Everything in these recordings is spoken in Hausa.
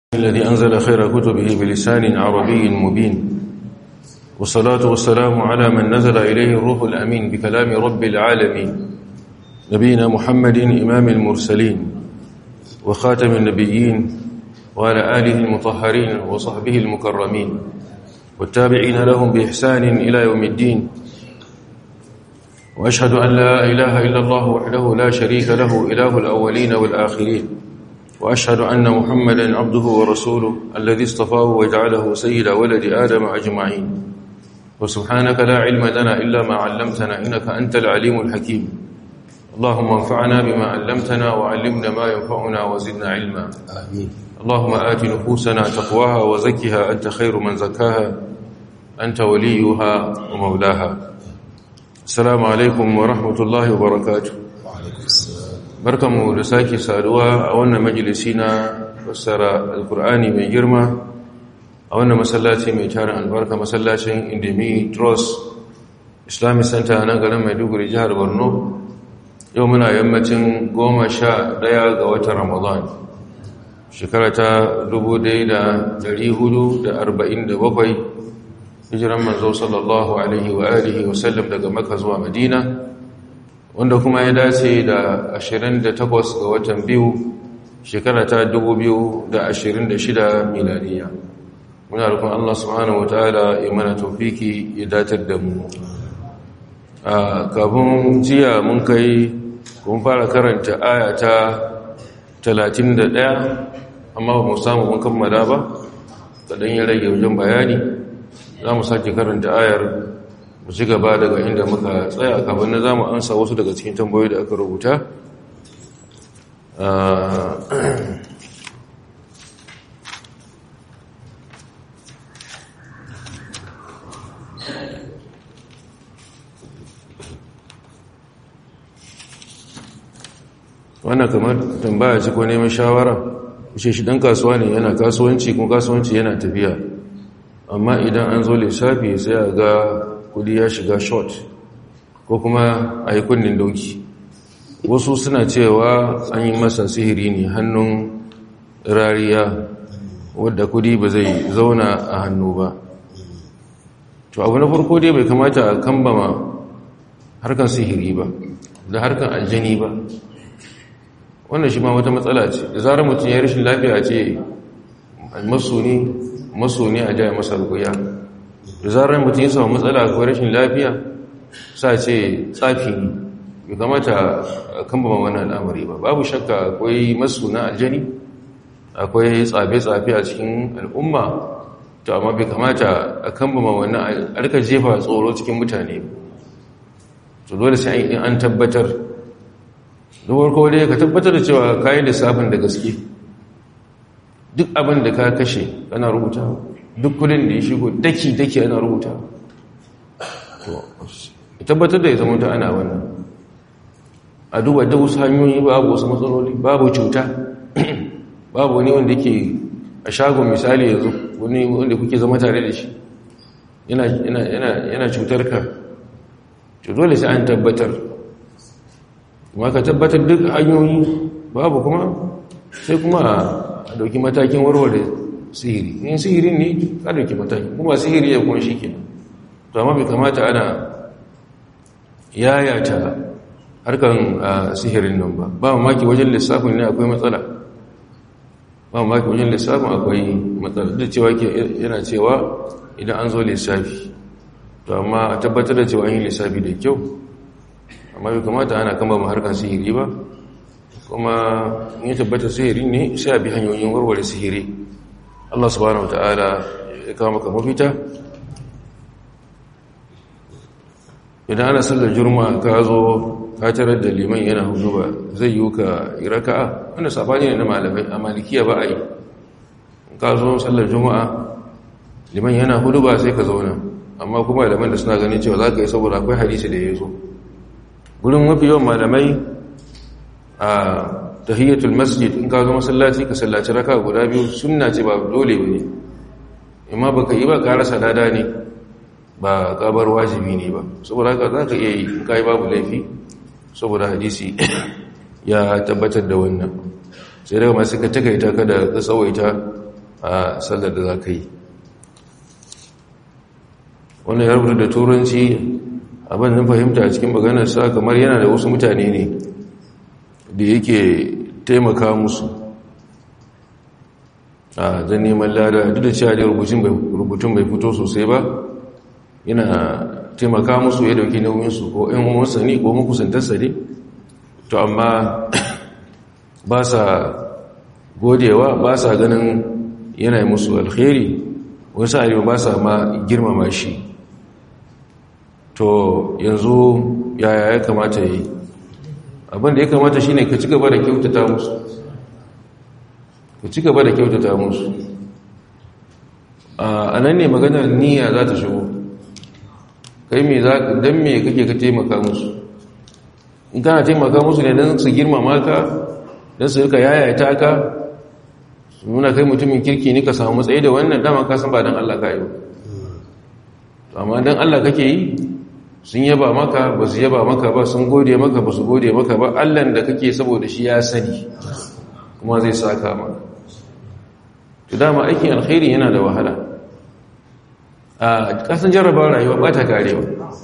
الذي أنزل خير كتبه بلسان عربي مبين والصلاة والسلام على من نزل إليه الروح الأمين بكلام رب العالمين نبينا محمد إمام المرسلين وخاتم النبيين وعلى آله المطهرين وصحبه المكرمين والتابعين لهم بإحسان إلى يوم الدين وأشهد أن لا إله إلا الله وحده لا شريك له إله الأولين والآخرين وأشهد أن محمدا عبده ورسوله الذي اصطفاه وجعله سيد ولد آدم أجمعين وسبحانك لا علم لنا إلا ما علمتنا إنك أنت العليم الحكيم اللهم انفعنا بما علمتنا وعلمنا ما ينفعنا وزدنا علما آمين اللهم آت نفوسنا تقواها وزكها أنت خير من زكاها أنت وليها ومولاها السلام عليكم ورحمة الله وبركاته وعليكم السلام barkanmu da sake saduwa a wannan majalisi na fassara alkur'ani mai girma a wannan masallaci mai tarin albarka masallacin indemi trust islamic center na garin maiduguri jihar borno yau muna yammacin goma sha daya ga watan ramadan shekara ta 1447 hijiran manzo sallallahu alaihi wa alihi wasallam daga maka zuwa madina wanda kuma ya dace da 28 ga watan biyu shekara ta 2026 miladiya muna rukun Allah subhanahu wataala ya mana tawfiki ya datar da mu a kafin jiya mun kai kun fara karanta aya ta 31 amma ba mu samu mun kammala ba kadan ya rage wajen bayani za mu sake karanta ayar mu ci gaba daga inda muka tsaya kafin na zamu ansa wasu daga cikin tambayoyi da aka rubuta wannan kamar tambaya ce ko neman shawara ce shi dan kasuwa ne yana kasuwanci kuma kasuwanci yana tafiya amma idan an zo lissafi sai a ga kudi ya shiga short ko kuma a yi kunnin dauki wasu suna cewa an yi masa sihiri ne hannun rariya wadda kudi ba zai zauna a hannu ba to abu na farko dai bai kamata a kambama harkar sihiri ba da harkar aljani ba wannan shi ma wata matsala ce da zarar mutum ya rashin lafiya ce maso ne a jaya masa rukuya da zarar mutum ya samu matsala ko rashin lafiya sa ce tsafi ne bai kamata a kambama wannan al'amari ba babu shakka akwai masu na aljani akwai tsafe-tsafe a cikin al'umma to amma bai kamata a kambama wannan alka jefa tsoro cikin mutane to dole sai an tabbatar da farko dai ka tabbatar da cewa kayan lissafin da gaske duk abin da ka kashe ana rubuta duk kudin da ya shigo daki-daki ana rubuta tabbatar da ya zama ta ana wannan a duba da wasu hanyoyi babu wasu matsaloli babu cuta babu wani wanda ke a shagon misali yanzu wani wanda kuke zama tare da shi yana cutar ka to dole sai an tabbatar kuma ka tabbatar duk hanyoyi babu kuma sai kuma a dauki matakin warware sihiri in sihiri ne ka dauki mataki kuma sihiri ya kuma shi ke to amma bai kamata ana yayata harkan sihirin nan ba ba mamaki wajen lissafin ne akwai matsala ba mamaki wajen lissafin akwai matsala da cewa yana cewa idan an zo lissafi to amma a tabbatar da cewa an yi lissafi da kyau amma bai kamata ana kama ma harkar sihiri ba kuma in yi tabbatar sihiri ne sai a bi hanyoyin warware sihiri Allah subhanahu wa ta'ala ya kama maka mafita idan ana sallar juma'a ka zo ka tarar da liman yana hudu ba zai yi ka iraka'a wanda sabani ne na malamai a malikiya ba a yi ka zo sallar juma'a liman yana hudu ba sai ka zauna amma kuma malaman da suna ganin cewa za ka yi saboda akwai hadisi da ya zo gurin mafi yawan malamai a tahiyyatul masjid in ka zo masallaci ka sallaci raka guda biyu sunna ce ba dole ba ne amma baka yi ba ka rasa lada ne ba kabar wajibi ne ba saboda haka za ka iya yi in ka yi babu laifi saboda hadisi ya tabbatar da wannan sai daga masu ka takaita ka da ka tsawaita a sallar da za ka yi wannan ya rubuta da turanci abin da fahimta a cikin maganarsa kamar yana da wasu mutane ne da yake taimaka musu a zan neman lada duk da cewa da rubutun bai fito sosai ba yana taimaka musu ya dauki nauyinsu ko ‘yan umarsa ne ko makusantarsa ne to amma ba sa godewa ba sa ganin yana musu alkhairi wasu arewa ba sa ma girmama shi to yanzu yaya ya kamata yi abinda ya kamata shine ka ci gaba da kyautata musu ka ci gaba da kyautata musu a nan ne maganar niyya za ta shigo kai me za ka don me kake ka taimaka musu in kana taimaka musu ne don su girmama ka don su rika yayata ka su nuna kai mutumin kirki ne ka samu matsayi da wannan dama ka san ba don Allah ka yi ba amma don Allah kake yi sun yaba maka ba su yaba maka ba sun gode maka ba su gode maka ba allan da kake saboda shi ya sani kuma zai saka maka to dama aikin alkhairi yana da wahala a kasan jarraba rayuwa ba ta karewa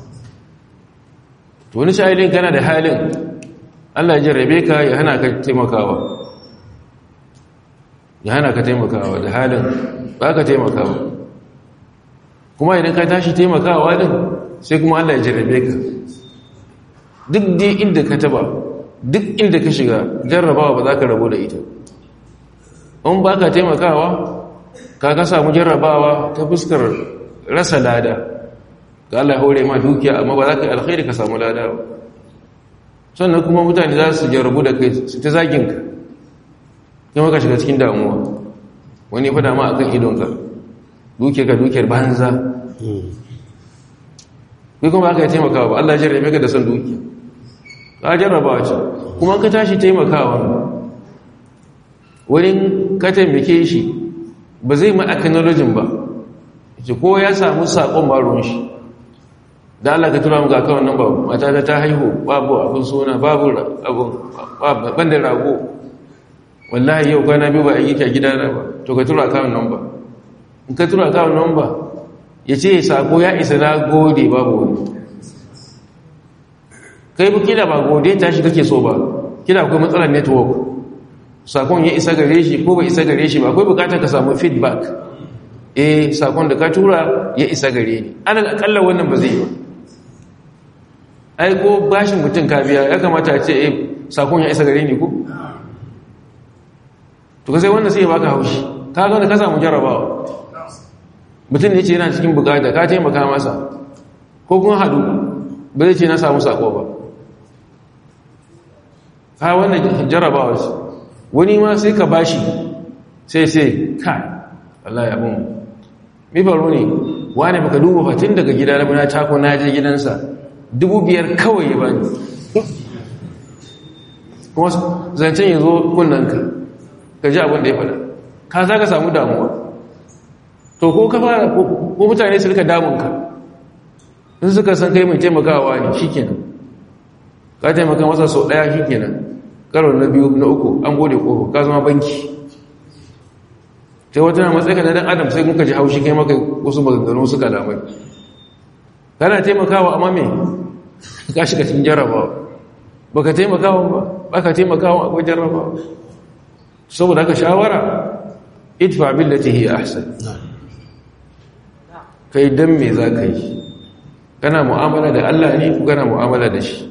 to wani sha'ilin kana da halin allah jarrabe ka ya hana ka taimakawa ya hana ka taimakawa da halin ba ka taimakawa kuma idan ka tashi taimakawa din sai kuma Allah ya jarrabe ka duk dai inda ka taba duk inda ka shiga jarrabawa ba za ka rabu da ita in ba ka taimakawa ka ka samu jarrabawa ta fuskar rasa lada ga Allah haure ma dukiya amma ba za ka yi alkhairi ka samu lada ba sannan kuma mutane za su jarrabu da kai su ta zaginka kuma ka shiga cikin damuwa wani fada ma akan idonka dukiyar ka dukiyar banza kai kuma aka yi taimakawa ba Allah jarrabe ka da son dukiya ka jarrabawa ce kuma ka tashi taimakawa wurin ka taimake shi ba zai ma acknowledging ba ce ko ya samu saƙon baron shi da Allah ka tura mu ga kawai nan ba mata ta ta haihu babu abin suna babu abin ban da rago wallahi yau kwana biyu ba a yi a gidana ba to ka tura kawai nan ba in ka tura kawai nan ba ya ce sako ya isa na gode babu wani kai bu kila ba gode tashi kake so ba kila akwai matsalar network sakon ya isa gare shi ko bai isa gare shi ba akwai bukatar ka samu feedback eh sakon da ka tura ya isa gare ni alal akalla wannan ba zai yi ba ai ko bashin mutum ka biya ya kamata a ce eh sakon ya isa gare ni ko to ka sai wannan sai ya baka haushi ka ga ka samu jarabawa mutum ne ce yana cikin bukata ka taimaka masa ko kun haɗu ba zai ce na samu sako ba ka wannan jarabawa ce wani ma sai ka bashi sai sai ka Allah ya bin mi baro ne wani baka duba fatin daga gida na muna tako na je gidansa dubu biyar kawai ya bani kuma zancen ya zo kunnanka ka ji abin da ya faɗa ka za ka samu damuwa to ko ka fara ko mutane su rika damunka in suka san kai mai taimakawa ne shikenan ka taimaka masa sau daya shikenan karo na biyu na uku an gode kofa ka zama banki sai wata na matsayi na dan adam sai kuka ji haushi kai maka wasu maganganu suka lamai kana taimakawa amma me ka shiga cikin jarrabawa baka taimakawa ba baka taimakawa akwai jarrabawa saboda haka shawara idfa billati hi ahsan kai dan me za ka yi kana mu'amala da Allah ne ko kana mu'amala da shi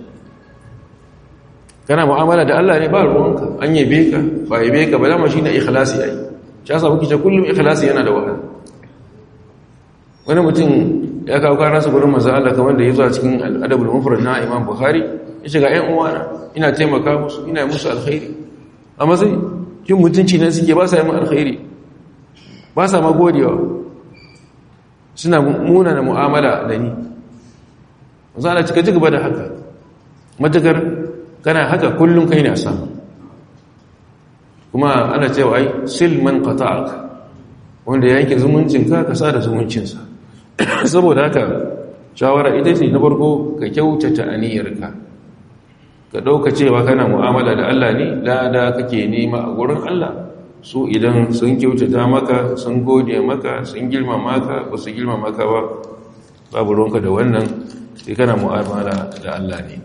kana mu'amala da Allah ne ba ruwanka an yabe ka ba yabe ka ba dama shine ikhlasi ai shi yasa muke ce kullum ikhlasi yana da wahala wani mutum ya kawo karar su gurin manzo Allah kamar da yazo a cikin al-adabul mufrad na Imam Bukhari ya shiga ƴan uwana ina taimaka musu ina musu alkhairi amma sai kin mutunci nan suke ba sa yi mu alkhairi ba sa ma godewa suna muna da mu'amala da ni za a cika gaba da haka matakar kana haka kullum kai na samu kuma ana cewa ai silman qata'ak wanda ya yanke zumuncinka ka sa da zumuncinsa saboda haka shawara ita ce na farko ka kyautata aniyarka ka ɗauka cewa kana mu'amala da Allah ne lada kake nema a gurin Allah su idan sun kyautata maka sun gode maka sun girma maka ba su girma maka ba babu ruwanka da wannan sai kana mu'amala da Allah ne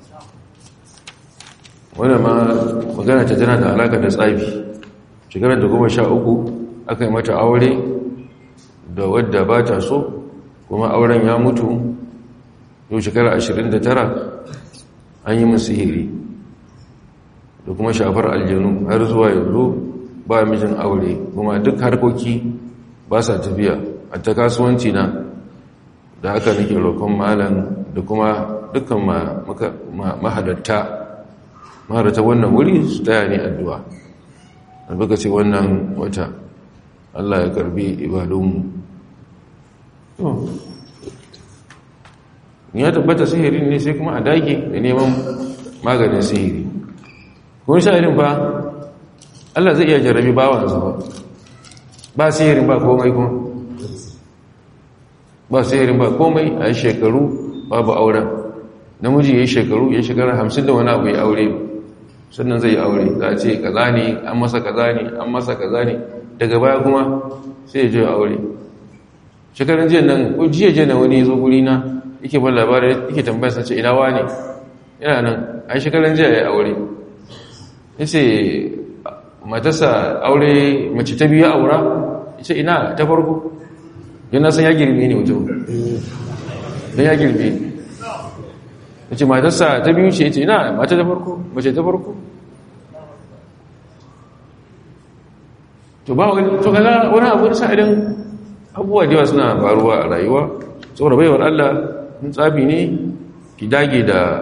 wannan ma magana ta tana da alaka da tsafi shekarar da goma sha uku aka yi mata aure da wadda ba ta so kuma auren ya mutu yau shekara ashirin da tara an yi musu hiri da kuma shafar aljanu har zuwa yanzu ba mijin aure kuma duk harkoki ba sa tafiya a ta kasuwanci na da aka nake roƙon malam da kuma dukkan mahalatta mahalatta wannan wuri su taya ne addu'a albuka ce wannan wata Allah ya karbi ibadunmu ya tabbata sihiri ne sai kuma a dage da neman maganin sihiri kun sha'irin ba Allah zai iya jarabi bawansa ba ba sihirin ba komai kuma ba sihirin ba komai a shekaru babu auren namiji ya yi shekaru ya shekara hamsin da wani abu ya aure sannan zai yi aure za a ce kaza ne an masa kaza ne an masa kaza ne daga baya kuma sai ya je aure shekarun jiya nan ko jiya jiya na wani ya zo guri na yake ban labarai yake tambayar sa ce ina wane ina nan a shekarun jiya ya aure ya ce matarsa aure mace ta biyu aura ya ce ina ta farko yana san ya girme ne mutum don ya girme ne ya ce matarsa ta biyu ce ya ce ina mata ta farko mace ta farko to ba wani to kaga wani abu da idan abubuwa da yawa suna faruwa a rayuwa saboda baiwar Allah in tsafi ne ki dage da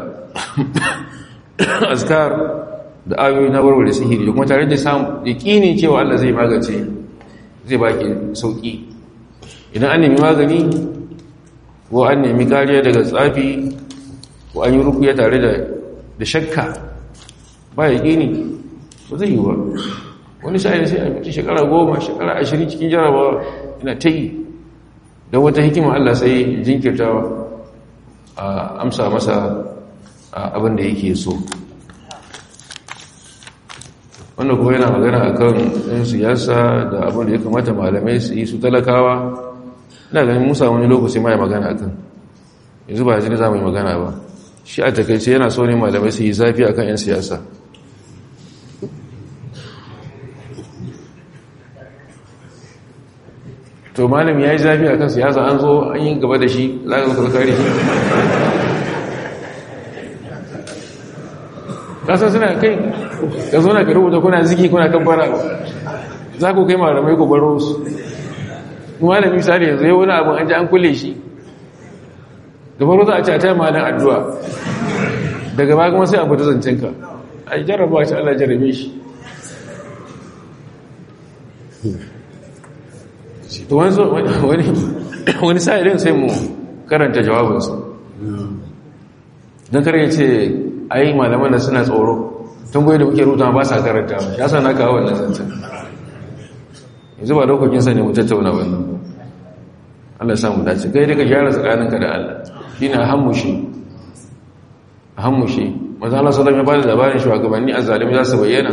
azkar da ayoyi na warware sihiri da kuma tare da samu yakini cewa Allah zai magance zai baki sauki idan an nemi magani ko an nemi kariya daga tsafi ko an yi rukuya tare da da shakka ba yakini ba zai yi ba wani sa'ayin sai a mutu shekara goma shekara ashirin cikin jarabawa yana ta yi don wata hikima Allah sai jinkirtawa a amsa masa abin da yake so wanda kuma yana magana a kan ɗin siyasa da abin da ya kamata malamai su yi su talakawa ina ganin musa wani lokaci ma ya magana a kan yanzu ba yanzu za mu yi magana ba shi a takaice yana so ne malamai su yi zafi a kan 'yan siyasa to malam ya yi zafi a kan siyasa an zo an yi gaba da shi za ka zo kare shi kasar suna kai ka zo na ka rubuta kuna ziki kuna kan fara za ku kai malamai ku baro su malami misali yanzu yau wani abin an ji an kulle shi da baro za a ci a taya malin addu'a daga ba kuma sai a fita zancenka a yi jarraba shi allah jarrabe shi to wani sa'ilin sai mu karanta jawabinsu don karye ce a yi malaman da suna tsoro tun goyi da muke ruta ba sa karanta ya sa na kawo wannan zancen yanzu ba dokokinsa ne mu tattauna wannan Allah samu dace kai daga gyara tsakaninka da Allah shi ne a hammushi a hammushi maza Allah sallam ya ba da labarin shugabanni a zalimi za su bayyana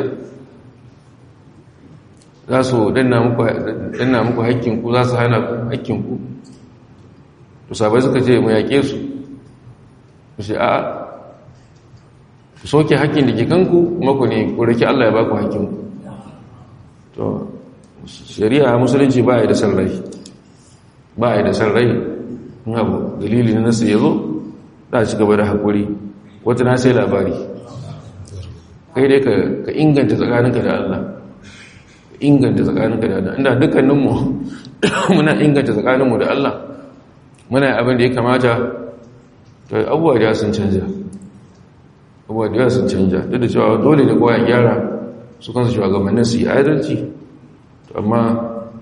za su danna muku hakkinku za su hana hakkinku to sabai suka ce mu yaƙe su su ce a ku soke hakkin da ke kanku kuma ku ne ku rike Allah ya ba ku hakkinku to shari'a musulunci ba ya da san rai ba ya da san rai in abu dalili na nasu ya zo za a ci gaba da haƙuri wata na sai labari kai dai ka inganta tsakaninka da Allah inganta tsakaninka da Allah inda dukkaninmu muna inganta tsakaninmu da Allah muna abin da ya kamata to abubuwa da sun canja abubuwa da sun canja duk da cewa dole da kowa ya gyara su kansu shugabannin su yi adalci to amma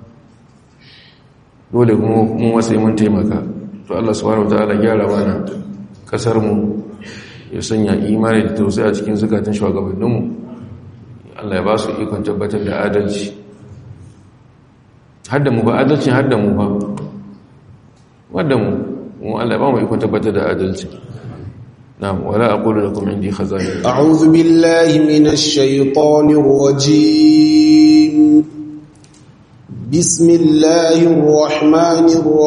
dole mun wasu mun taimaka to Allah subhanahu wataala gyara mana kasar mu ya sanya imani da tausayi a cikin zukatan shugabanninmu Allah ya ba su ikon tabbatar da adalci hadda mu ba adalci hadda mu ba wadda mu mu Allah ya ba mu ikon tabbatar da adalci na'am wala aqulu lakum indi khaza'in a'udhu billahi minash shaitanir rajim بسم الله الرحمن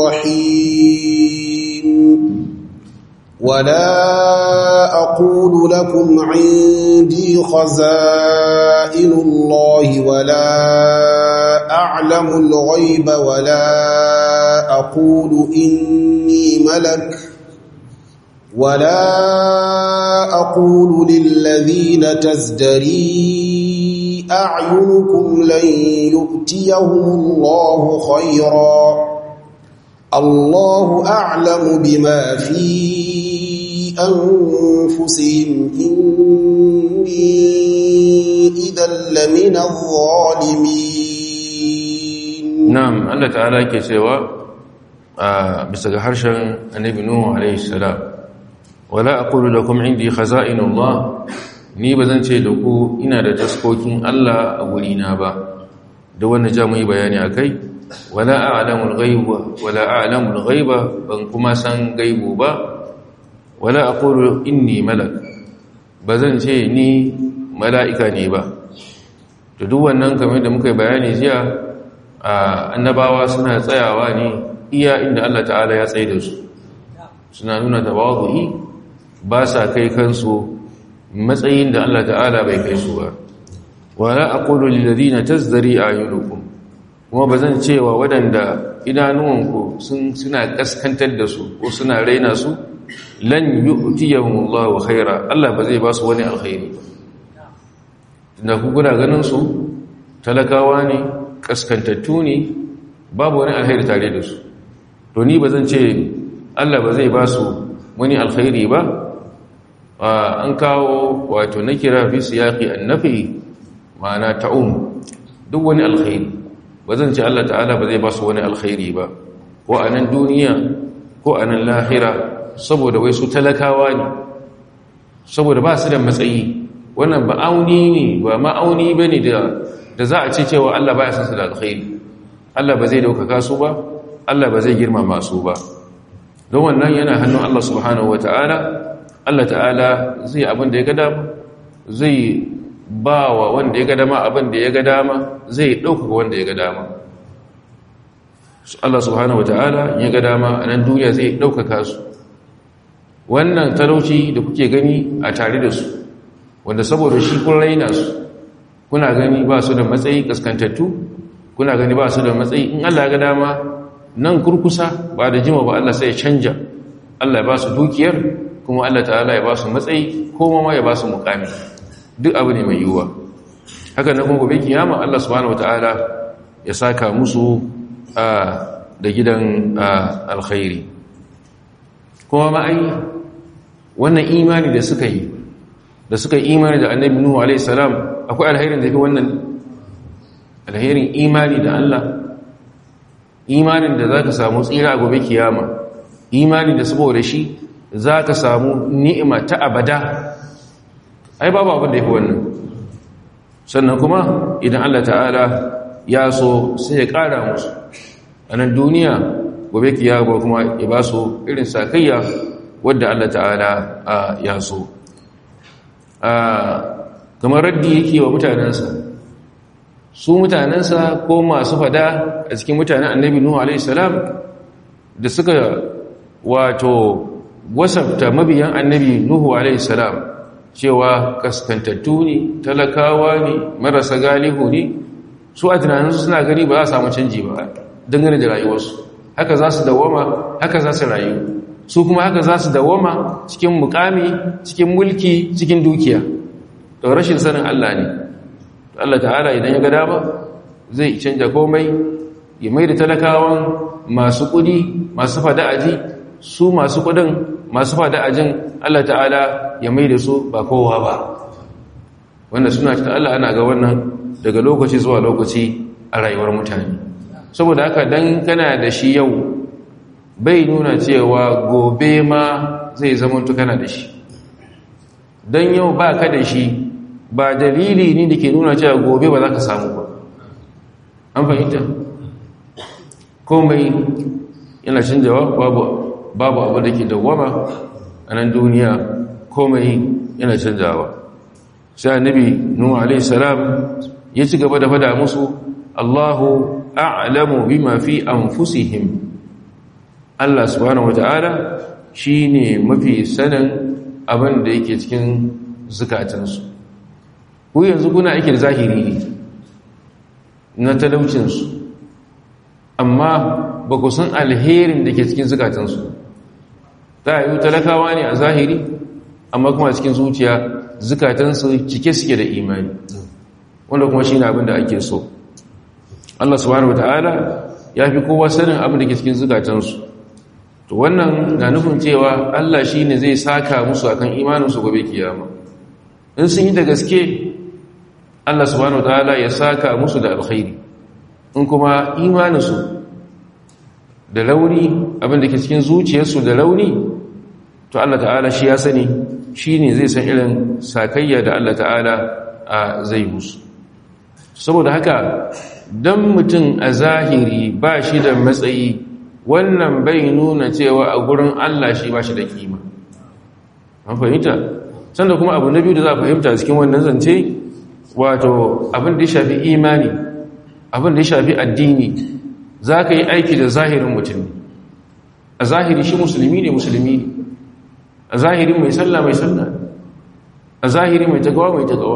الرحيم ولا أقول لكم عندي خزائن الله ولا أعلم الغيب ولا أقول إني ملك ولا أقول للذين تزدري أعينكم لن يؤتيهم الله خيرا الله أعلم بما في أنفسهم إني إذا لمن الظالمين na'am Allah ta'ala yake cewa a bisa ga harshen annabi nuhu alaihi salam wala aqulu lakum indi khaza'inullah ni bazan ce da ku ina da taskokin Allah a gurina ba da wannan ja mu yi bayani akai wala a'lamul ghaiba wala a'lamul ghaiba ban kuma san gaibu ba wala aqulu inni malak bazan ce ni mala'ika ne ba to duk wannan kamar da muka yi bayani jiya annabawa suna tsayawa ne iya inda Allah ta'ala ya tsaye da su suna nuna tawazu'i ba sa kai kansu matsayin da Allah ta'ala bai kai su ba wala aqulu lil ladina tazdari ayunukum kuma bazan cewa wadanda idanuwanku sun suna kaskantar da su ko suna raina su lan yu'tiyahumullahu khaira Allah ba zai ba su wani alkhairi da ku kuna ganin su talakawa ne kaskantattu ne babu wani alkhairi tare da su to ni ba zan ce Allah ba zai ba su wani alkhairi ba an kawo wato na kira fi siyaqi annafi ma'ana ta'um duk wani alkhairi ba zan ce Allah ta'ala ba zai ba su wani alkhairi ba ko a nan duniya ko a nan lahira saboda wai su talakawa ne saboda ba su da matsayi wannan ba auni ne ba ma'auni ba ne da za a ce cewa Allah ba ya san su da alkhairi Allah ba zai daukaka su ba Allah ba zai girmama su ba don wannan yana hannun Allah subhanahu ta'ala. Allah ta'ala zai abin da ya ga dama zai ba wa wanda ya ga dama abin da ya ga dama zai ɗaukaka wanda ya ga dama Allah subhanahu ta'ala ya ga dama a nan duniya zai ɗaukaka su wannan talauci da kuke gani a tare da su wanda saboda shi kun raina su kuna gani ba su da matsayi kaskantattu kuna gani ba su da matsayi in Allah ya ga dama nan kurkusa ba da jima ba Allah sai ya canja Allah ya ba su dukiyar kuma Allah ta'ala ya ba su matsayi ko ma ya ba su mukami duk abu ne mai yiwuwa haka na kuma gobe kiyama Allah subhanahu wataala ya saka musu da gidan alkhairi kuma ma ai wannan imani da suka yi da suka yi imani da annabi nuhu alaihi salam akwai alherin da ke wannan alherin imani da Allah imanin da zaka samu tsira a gobe kiyama imani da saboda shi zaka samu ni'ima ta abada ai babu abin da yake wannan sannan kuma idan Allah ta'ala ya so sai ya ƙara musu a nan duniya gobe kiyama kuma ya ba su irin sakayya wadda Allah ta'ala ya so kamar raddi yake wa mutanensa su mutanensa ko masu fada a cikin mutanen annabi nuhu alaihissalam da suka wato wasafta mabiyan annabi nuhu alaihissalam cewa kaskantattu ne talakawa ne marasa galihu ne su a tunaninsu suna gani ba za a samu canji ba dangane da rayuwarsu haka za su dawama haka za su rayu su kuma haka za su dawama cikin mukami cikin mulki cikin dukiya da rashin sanin Allah ne Allah ta'ala idan ya ga dama zai canja komai ya mai da talakawan masu kudi masu fada'aji su masu kudin masu fada'ajin Allah ta'ala ya mai da su ba kowa ba wanda suna cikin Allah ana ga wannan daga lokaci zuwa lokaci a rayuwar mutane saboda haka dan kana da shi yau bai nuna cewa gobe ma zai zamantu kana da shi don yau ba ka da shi ba dalili ne da ke nuna cewa gobe ba za ka samu ba an fahimta komai yana canjawa babu abu da ke dawama a nan duniya komai yana canjawa sai annabi nuhu alaihi salam ya ci gaba da fada musu Allahu a'lamu bima fi anfusihim Allah subhanahu wata'ala shine mafi sanin abin da yake cikin zukatansu ku yanzu kuna aikin zahiri ne na talaucinsu amma ba ku san alherin da ke cikin zukatansu ta yi talakawa ne a zahiri amma kuma cikin zuciya zukatansu cike suke da imani wanda kuma shi ne abin da ake so Allah subhanahu wata'ala ya fi kowa sanin abin da ke cikin zukatansu to wannan na nufin cewa Allah shi ne zai saka musu akan imaninsu gobe kiyama in sun yi da gaske Allah subhanahu wata'ala ya saka musu da alkhairi in kuma imaninsu da launi abin da ke cikin zuciyarsu da launi to Allah ta'ala shi ya sani shi ne zai san irin sakayya da Allah ta'ala a zai musu saboda haka don mutum a zahiri ba shi da matsayi wannan bai nuna cewa a gurin Allah shi ba shi da kima an fahimta sanda kuma abu na biyu da za a fahimta cikin wannan zance wato abin da ya shafi imani abin da ya shafi addini za ka yi aiki da zahirin mutum a zahiri shi musulmi ne musulmi ne a zahiri mai sallah mai sallah a zahiri mai tagawa mai tagawa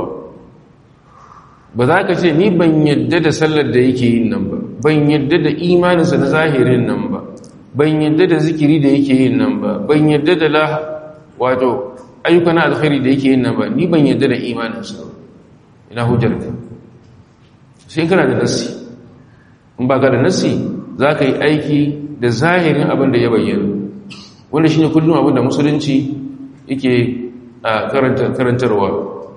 ba za ka ce ni ban yadda da sallar da yake yin nan ba ban yadda da imaninsa na zahirin nan ba ban yadda da zikiri da yake yin nan ba ban yadda da la wato ayyuka na alkhairi da yake yin nan ba ni ban yadda da imaninsa ina hujjar ka sai kana da nassi in ba ka da nassi za ka yi aiki da zahirin abin da ya bayyana wanda shi ne kullum abin da musulunci yake karantarwa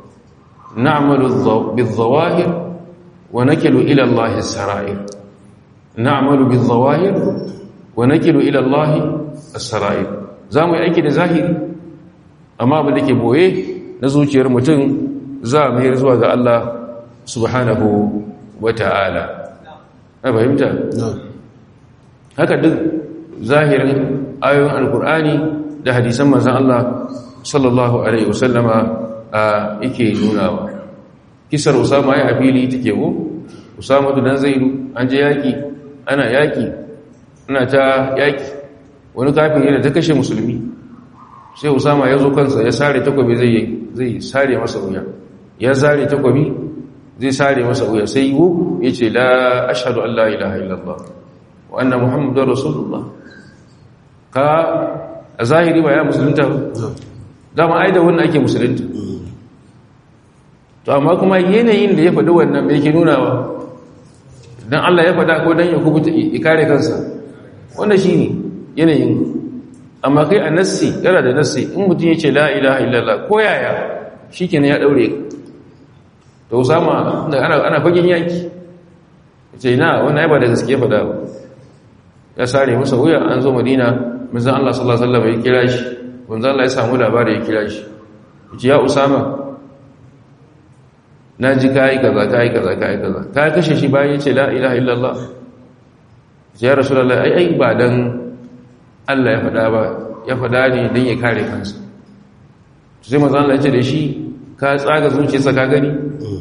na'malu bil-zawahir wa nakilu ila Allah as-sara'ir na'malu bil-zawahir wa nakilu ila Allah as-sara'ir zamu yi aiki da zahiri amma abin da ke boye na zuciyar mutum za mu yi zuwa ga Allah subhanahu wa ta'ala a fahimta haka duk zahirin ayoyin alkur'ani da hadisan manzan Allah sallallahu alaihi wasallama a yake nunawa kisar usama ya afili take ko usama dan zaidu an je yaki ana yaki ana ta yaki wani kafin yana ta kashe musulmi sai usama ya zo kansa ya sare takobi zai zai sare masa wuya ya zare takobi zai sare masa wuya sai yi ya ce la ashhadu an la ilaha illallah wa anna muhammadar rasulullah ka a zahiri ba ya musulunta ba dama ai da wannan ake musulunta to amma kuma yanayin da ya faɗi wannan mai ke nuna ba don Allah ya faɗa ko don ya kubuta ya kare kansa wanda shi ne yanayin amma kai a nassi yana da nassi in mutum ya ce la ilaha illallah ko yaya shi kenan ya ɗaure to usama ana fagen yaki ce na wannan ya ba da gaske faɗa ba ya sare masa wuya an zo madina manzan Allah sallallahu Alaihi wasallam ya kira shi manzan Allah ya samu labari ya kira shi ya usama na ji kayi kaza kayi kaza kayi kaza ka kashe shi bayan ya ce la ilaha illallah ya rasulullah ai ai ba dan Allah ya faɗa ba ya faɗa ne dan ya kare kansa sai manzan Allah ya ce da shi ka tsaga zuciyarsa ka gani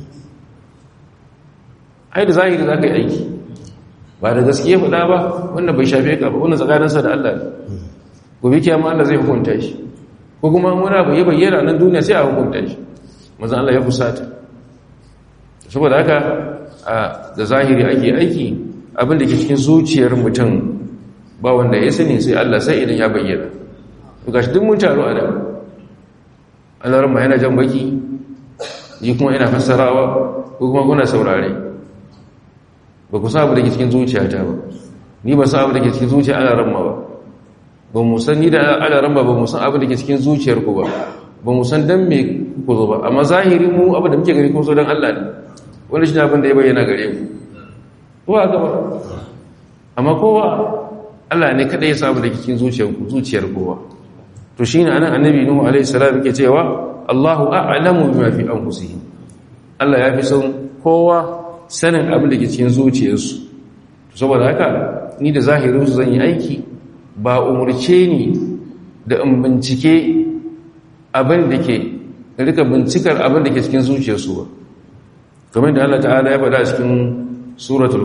ai da zahiri za ka yi aiki ba da gaske ya faɗa ba wannan bai shafe ka ba wannan tsakaninsa da Allah ne gobe kiyama Allah zai hukunta shi ko kuma wani abu ya bayyana nan duniya sai a hukunta shi maza Allah ya fusata saboda haka da zahiri ake aiki abin da ke cikin zuciyar mutum ba wanda ya sani sai Allah sai idan ya bayyana to gashi duk mun taro a nan Allah ran yana jan baki yi kuma ina fassarawa ko kuma kuna saurare ba ku sabu da ke cikin zuciyata ba ni ba sabu da ke cikin zuciya ana ramma ba ba mu san ni da ana ramma ba mu san abu da ke cikin zuciyar ku ba ba mu san dan me ku zo ba amma zahiri mu abu da muke gari kun so dan Allah ne wanda shi ne abin da ya bayyana gare ku kowa ga ba amma kowa Allah ne kada ya sabu da ke cikin zuciyar ku zuciyar kowa to shine anan annabi nuhu alaihi salam yake cewa Allahu a'lamu bima fi anfusihim Allah ya fi son kowa sanin abin da ke cikin zuciyarsu saboda haka ni da zahirinsu zan yi aiki ba umarce ni da in bincike abin da ke rika bincikar abin da ke cikin zuciyarsu ba kamar da Allah ta'ala ya faɗa cikin suratul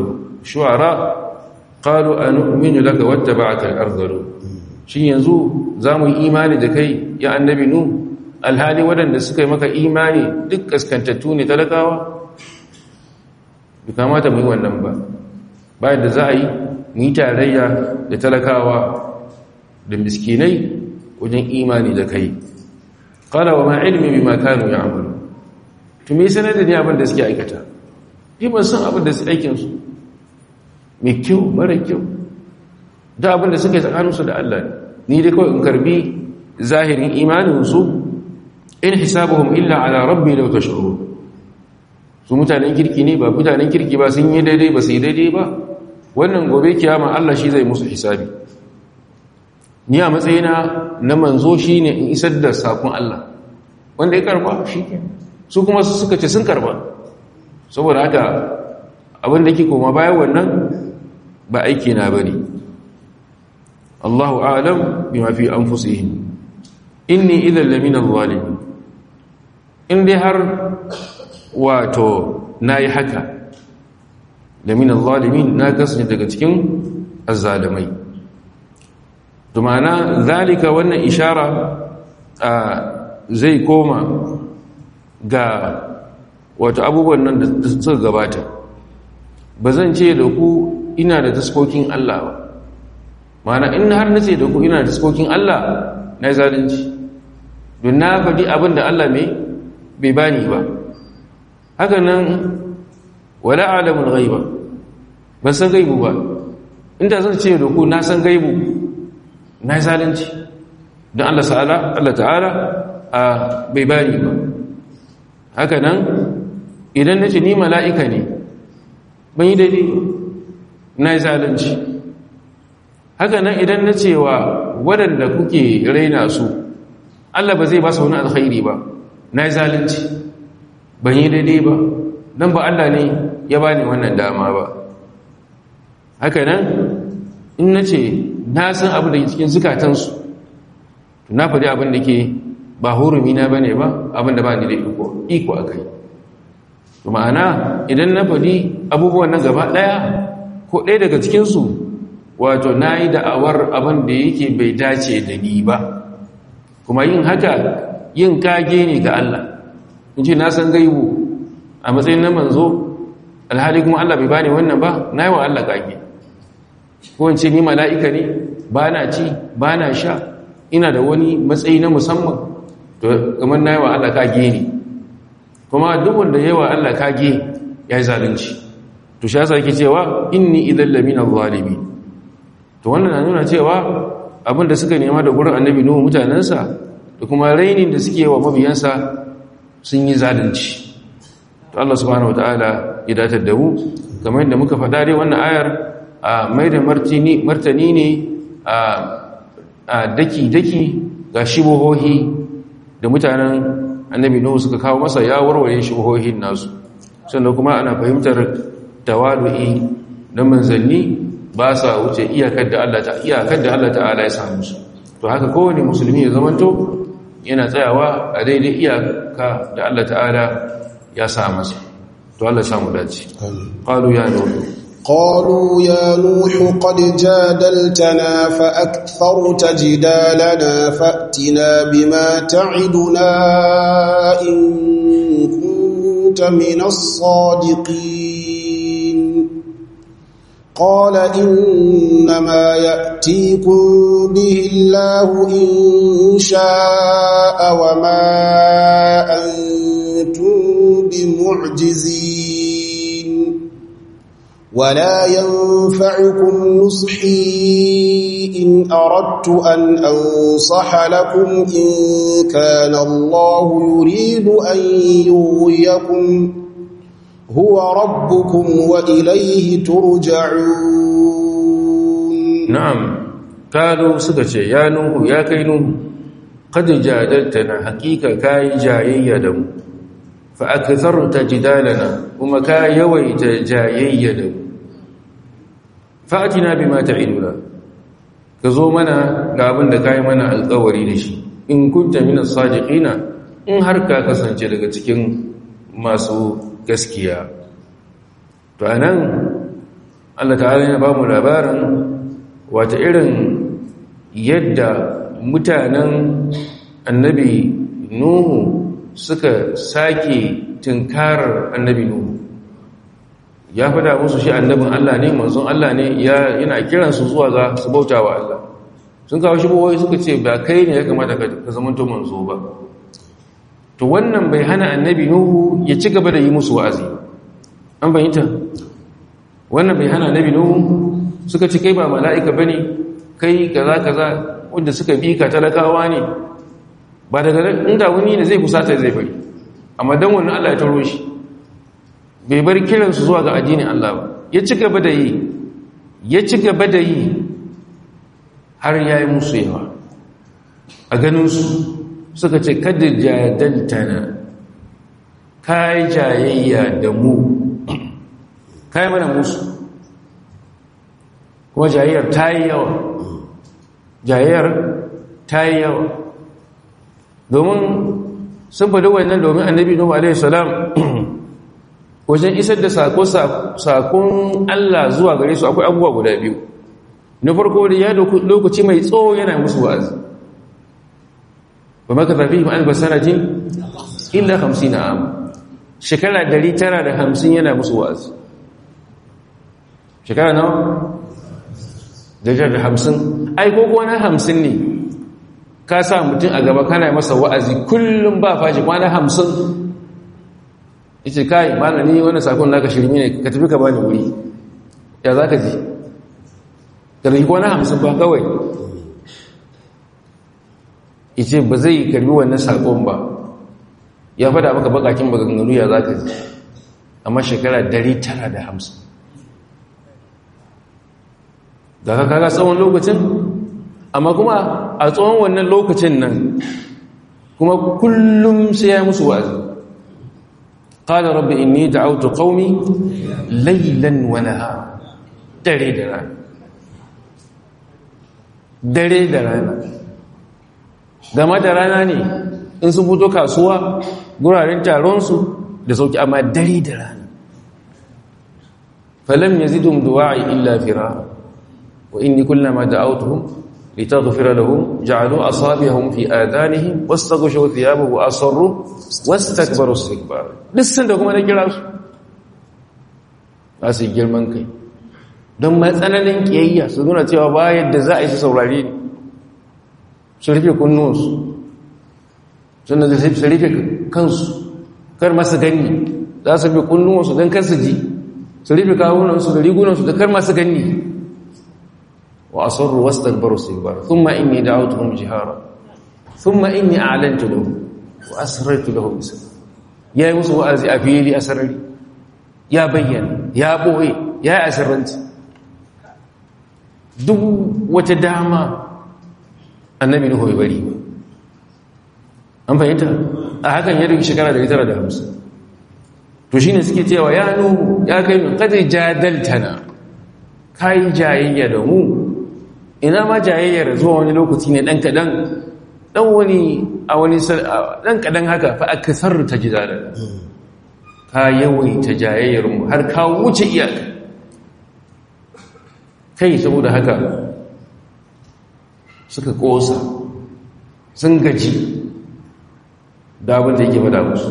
shu'ara qalu anu'minu laka wattaba'aka al-ardhalu shin yanzu zamu yi imani da kai ya annabi nu alhali wadanda suka yi maka imani duk kaskantattu ne talakawa bai kamata mu yi wannan ba bayan da za a yi mu yi tarayya da talakawa da miskinai wajen imani da kai qala wa ma ilmi bima kanu ya'malu to me sanar da ni abin da suke aikata ni ban san abin da su aikin su mai kyau mara kyau da abin da suke tsakanin su da Allah ni dai kawai in karbi zahirin imanin su in hisabuhum illa ala rabbi law tashurun su mutanen kirki ne ba mutanen kirki ba sun yi daidai ba su yi daidai ba wannan gobe kiyama Allah shi zai musu hisabi ni a matsayina na manzo shi ne in isar da sakon Allah wanda ya karba shi ke su kuma su suka ce sun karba saboda haka abinda ke koma bayan wannan ba aiki na bane Allahu a'lam bima fi anfusihim inni idhan lamina zalimin in dai har wato nayi haka lamina zalimin na kasance daga cikin azzalimai dumana zalika wannan ishara zai koma ga wato abubuwan nan da suka gabata ba zan ce da ku ina da taskokin Allah ba mana in har na ce da ku ina da taskokin Allah na yi zalunci don na faɗi abin da Allah mai bai bani ba haka nan wala alamun gaiba ban san gaibu ba inda zan ce da ku na san gaibu na yi zalunci don Allah ta'ala Allah ta'ala a bai bani ba haka nan idan na ce ni mala'ika ne ban yi daidai na yi zalunci haka nan idan na cewa waɗanda kuke raina su Allah ba zai ba su wani alkhairi ba na yi zalunci ban yi daidai ba don ba Allah ne ya ba ni wannan dama ba haka nan in na ce na san abu da cikin zukatansu na faɗi abin da ke ba hurumi na ba ne ba abin da ba ni da iko a kai ma'ana idan na faɗi abubuwan nan gaba ɗaya ko ɗaya daga cikinsu wato na yi da'awar abin da yake bai dace da ni ba kuma yin haka yin kage ne ga Allah in ce na san gaibu a matsayin na manzo alhali kuma Allah bai bani wannan ba na yi wa Allah kage ko in ce ni mala'ika ne ba na ci ba na sha ina da wani matsayi na musamman to kamar na yi wa Allah kage ne kuma duk wanda ya yi wa Allah kage ya yi zalunci to shi yasa yake cewa inni idan lamina zalimi to wannan na nuna cewa abin da suka nema da gurin annabi nuhu mutanensa da kuma rainin da suke wa mabiyansa sun yi zalunci to Allah subhanahu wataala ya datar da mu kamar yadda muka faɗa dai wannan ayar a mai da martani ne a daki-daki ga shibohohi da mutanen annabi nuhu suka kawo masa ya warware shibohohin nasu sannan kuma ana fahimtar tawalu'i na manzanni ba sa wuce iyakar da Allah ta iyakar da Allah ta'ala ya samu su to haka kowane musulmi ya zamanto yana tsayawa a daidai iyaka da Allah ta'ala ya sa masa to Allah samu dace qalu ya nuhu قالوا يا نوح قد جادلتنا فأكثرت جدالنا فأتنا بما تعدنا إن كنت من الصادقين قال إنما يأتيكم به الله إن شاء وما أنتم بمعجزين ولا ينفعكم نصحي إن أردت أن أنصح لكم إن كان الله يريد أن يغويكم هو ربكم وإليه ترجعون na'am kalu suka ce ya nuhu ya kai nuhu qad jadaltana haqiqa kai jayayya da mu fa aktharta jidalana kuma ka yawaita jayayya da mu fa'atina bima ta'iduna ka zo mana ga abin da kai mana alƙawari da shi in kunta minas sadiqina in har ka kasance daga cikin masu gaskiya to anan Allah ta'ala yana ba mu labarin wata irin yadda mutanen annabi nuhu suka sake tunkarar annabi nuhu ya fada musu shi annabin Allah ne manzon Allah ne yana kiransu zuwa ga su bauta wa Allah sun kawo shi bawai suka ce ba kai ne ya kamata ka zamanto manzo ba to wannan bai hana annabi nuhu ya ci gaba da yi musu wa'azi an bayyanta wannan bai hana annabi nuhu suka ce kai ba mala'ika bane kai kaza kaza wanda suka bi ka talakawa ne ba daga inda wani da zai kusata zai bari amma dan wannan Allah ya taro shi bai bar kiransu zuwa ga addinin Allah ba ya ci gaba da yi ya ci gaba da yi har ya yi musu yawa a ganinsu suka ce kada jadaltana ka yi jayayya da mu ka yi mana musu kuma jayayyar ta yi yawa jayayyar ta yi yawa domin sun faɗi wannan domin annabi nuhu alaihi salam wajen isar da sakon Allah zuwa gare su akwai abubuwa guda biyu na farko da ya lokaci mai tsawo yana musu wa'azi ba maka zafi ma'an basarajin illa hamsin na am shekara dari tara da hamsin yana musu wa'azi shekara nawa? dari tara da hamsin ai ko na hamsin ne ka sa mutum a gaba kana masa wa'azi kullum ba fashi kwana hamsin ita kai malami wani sakon naka shirmi ne ka tafi ka bani wuri ya za ka ji karfi kwana hamsin ba kawai ice ba zai karbi wannan sakon ba ya fada maka bakakin maganganu ya za ka ji amma shekara dari tara da hamsin da ka kaga tsawon lokacin amma kuma a tsawon wannan lokacin nan kuma kullum sai ya musu wa'azi قال رب إني دعوت قومي ليلا ونهارا dare da rana dare da rana game da rana ne in sun fito kasuwa guraren taronsu da sauki amma dare da rana falam yazidum du'a'i illa firara wa inni kullama da'awtuhum litaghfira lahum ja'alu asabi'ahum fi adanihim wastaghshaw thiyabahum wa asarru wastakbaru istikbar dissan da kuma na kira su ba su girman kai don matsananin kiyayya su nuna cewa ba yadda za a yi su saurare ne su rufe kunnuwansu sannan da su rufe kansu kar masu gani za su rufe kunnuwansu don kar su ji su rufe kawunansu da rigunansu da kar masu gani wa asarru wastakbaru istikbar thumma inni da'awtuhum jihara thumma inni a'lantu lahum wa asrartu lahum bisr yayi musu wa'azi a fili a sarari ya bayyana ya boye ya yi asirranci duk wata dama annabi nuhu bai bari an fahimta a hakan ya duki shekara 950 to shine suke cewa ya nuhu ya kai min kada jadaltana kai jayayya da mu ina ma jayayyar zuwa wani lokaci ne dan kadan dan wani a wani dan kadan haka fa akasar ta jidala ka yawaita jayayyar mu har ka wuce iyaka kai saboda haka suka kosa sun gaji da abin da yake fada musu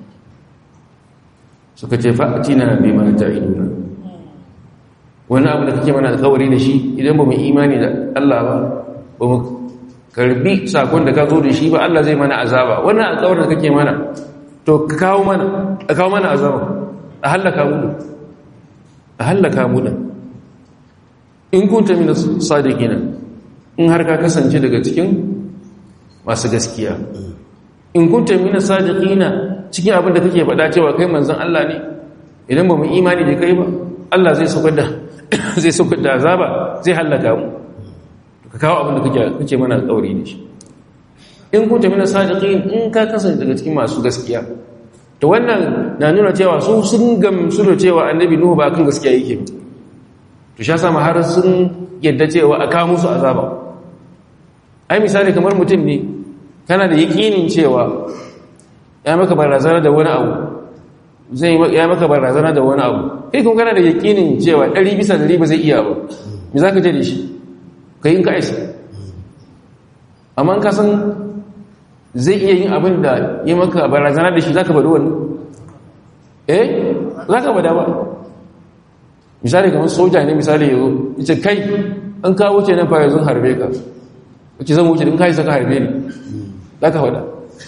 suka ce fa'atina bi ma ta'iduna wani abu da kake mana alƙawari da shi idan ba mu imani da Allah ba ba mu karbi sakon da ka zo da shi ba Allah zai mana azaba wannan alƙawarin da kake mana to ka kawo mana a kawo mana azaba a hallaka mu a hallaka mu in kunta min sadiqina in har ka kasance daga cikin masu gaskiya in kunta min sadiqina cikin abin da kake faɗa cewa kai manzon Allah ne idan ba mu imani da kai ba Allah zai saukar da zai saukar da azaba zai halaka mu ka kawo abin da kake kake mana alƙawari da shi in kunta min sadiqin in ka kasance daga cikin masu gaskiya to wannan na nuna cewa su sun gamsu da cewa annabi nuhu ba kan gaskiya yake ba to sha sama har sun yadda cewa a kawo musu azaba ai misali kamar mutum ne kana da yakinin cewa ya maka barazana da wani abu zai ya maka barazana da wani abu kai kuma kana da yakinin cewa ɗari bisa ɗari ba zai iya ba me za ka je da shi ka yi in ka isa amma ka san zai iya yin abin da yi maka barazana da shi za ka faɗi wani eh za ka faɗa ba misali kamar soja ne misali ya zo ita kai an kawo ce nan fara zan harbe ka wace zan wuce din kai saka harbe ni za ka faɗa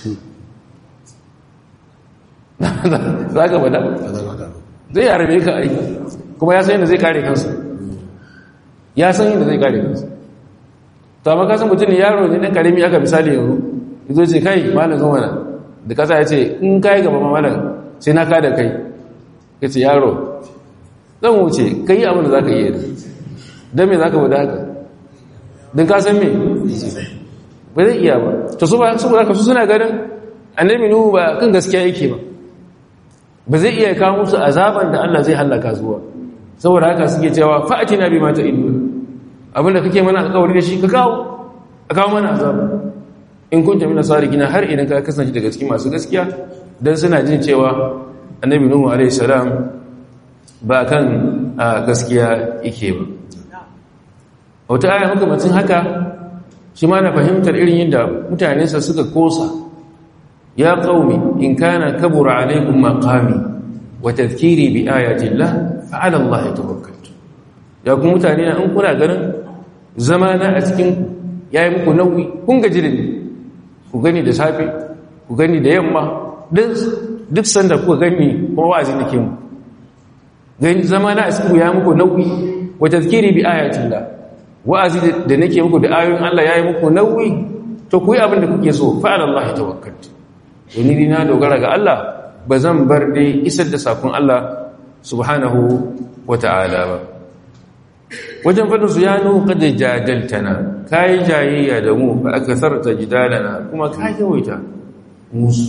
za ka faɗa zai harbe ka aiki kuma ya san yadda zai kare kansa ya san yadda zai kare kansa to amma kasan mutum ne yaro ne ɗan karami aka misali yanzu zo ce kai malam zo mana da kasa ya ce in kai gaba malam sai na kada kai ya ce yaro zan wuce ka yi abin da za ka yi don me za ka wada haka don ka san me ba zai iya ba ta su ba su ba su suna ganin annabi nuhu ba kan gaskiya yake ba ba zai iya kawo musu azaban da Allah zai hallaka zuwa saboda haka suke cewa fa'atina bi mata idu abinda kake mana alƙawari da shi ka kawo a kawo mana azaba in kunta mina sarikina har idan ka kasance daga cikin masu gaskiya dan suna jin cewa annabi nuhu alaihi salam ba kan gaskiya yake ba wata aya makamacin haka shi ma na fahimtar irin yadda mutanensa suka kosa ya qaumi in kana kabura alaikum maqami wa tadhkiri bi ayati llah fa ala allah tawakkaltu ya ku mutane na in kuna ganin zamana a cikin yayi muku nauyi kun gaji da ni ku gani da safe ku gani da yamma duk sanda kuka gani kuma wa'azi nake mu gani zamana a cikin ya muku nauyi wa tadhkiri bi ayati llah wa'azi da nake muku da ayoyin Allah yayi muku nauyi to ku yi abin da kuke so fa ala allah tawakkaltu wani ni na dogara ga Allah ba zan bar dai isar da sakon Allah subhanahu wa ta'ala ba wajen fadin su ya nuhu kada jadaltana kayi jayayya da mu fa aka sarta jidalana kuma ka yawaita musu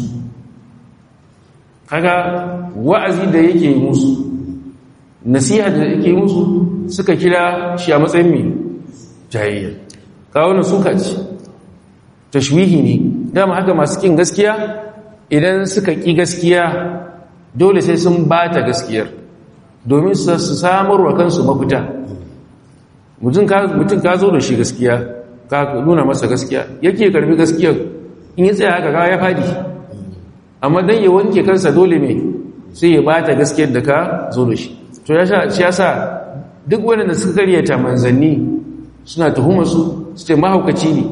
kaga wa'azi da yake musu nasiha da yake musu suka kira shi a matsayin mai jayayya kawo na suka ce tashwihi ne dama haka masu kin gaskiya idan suka ƙi gaskiya dole sai sun ba ta gaskiyar domin su samar wa kansu mafita mutum ka zo da shi gaskiya ka nuna masa gaskiya yake karbi gaskiyar in yi tsaya haka ya fadi amma don ya wanke kansa dole mai sai ya ba ta gaskiyar da ka zo da shi to ya sa duk wadanda suka karyata manzanni suna tuhumarsu su ce mahaukaci ne